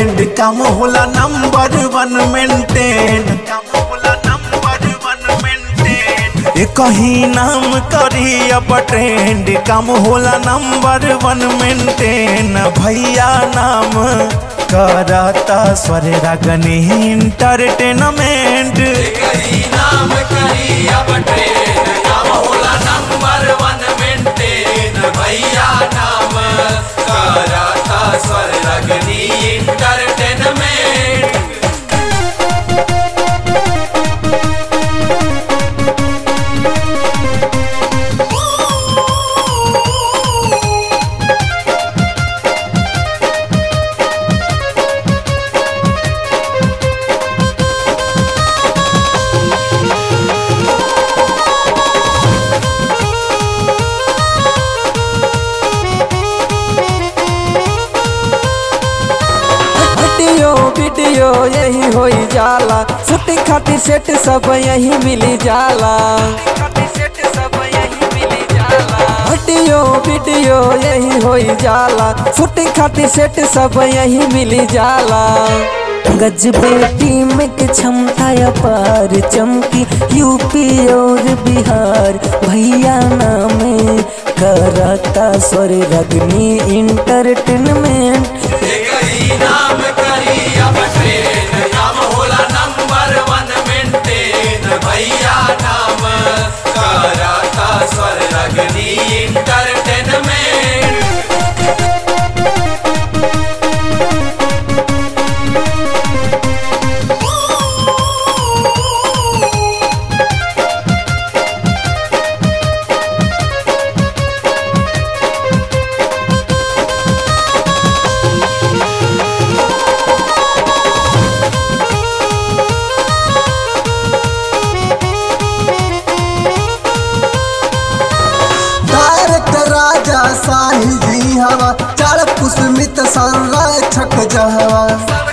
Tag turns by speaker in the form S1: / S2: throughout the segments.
S1: trend काम होला number वन maintain काम होला नंबर वन मेंटेन ये कहीं नाम करी अब ट्रेंड काम होला नंबर वन मेंटेन भैया नाम करता स्वर रागनी इंटरटेनमेंट
S2: करी नाम करी अब ट्रेन काम होला नंबर वन मेंटेन भैया नाम कराता Swar Ragini entertainment
S3: video video यही होई जाला छुट्टी खातिर सेट सब यही मिली जाला वीडियो वीडियो यही होई जाला छुट्टी खातिर सेट सब यही मिली जाला गजबे टीम के क्षमता अपार चमकी यूपी और बिहार भैया नामे करता स्वर रगनी इंटरटेनमेंट
S2: करी नाम करी अब ट्रेन काम होला नंबर वन मेंटेन भैया नाम कराता स्वर रगनी इंटरटेनमेंट
S4: डायरेक्टर राजा साही जी हवा चार पुष्मित संरक्षक जहवा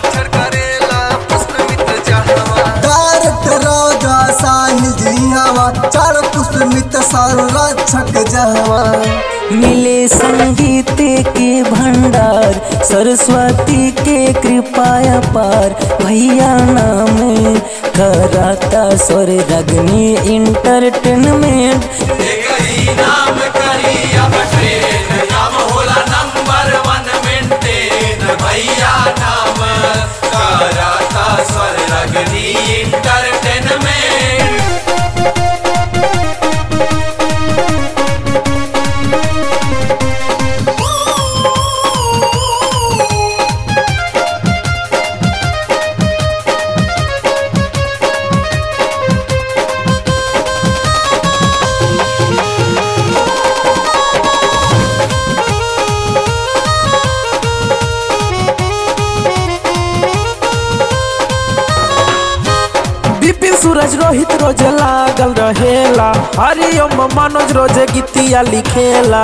S4: डायरेक्टर राजा साही जी हवा चार पुष्मित संरक्षक जहवा
S3: मिले संगीत के भंडार सरस्वती के कृपाया पार भैया नाम कराता स्वर रगनी इंटरटेनमेंट
S2: करी नाम करी अब ट्रेन काम होला नंबर वन मेंटेन भैया नाम कराता स्वर रगनी इंटरटेनमेंट
S3: विपिन सूरज रोहित रोज लागल रहेला हरिओम मनोज रोज गीतिया लिखेला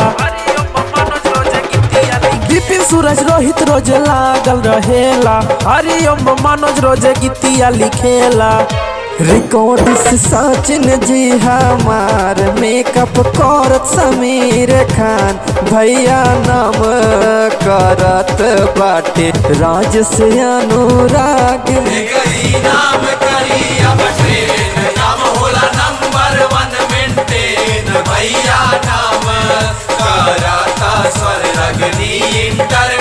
S3: विपिन सूरज रोहित रोज लागल रहेला हरिओम मनोज रोज गीतिया लिखेला रिकॉर्ड से सचिन जी हमार मेकअप करत समीर खान भैया नाम करत बाटे राज से अनुराग
S2: करी नाम करी अब ट्रेन काम होला नंबर वन मेंटेन भैया नाम कराता स्वर रगनी इंटर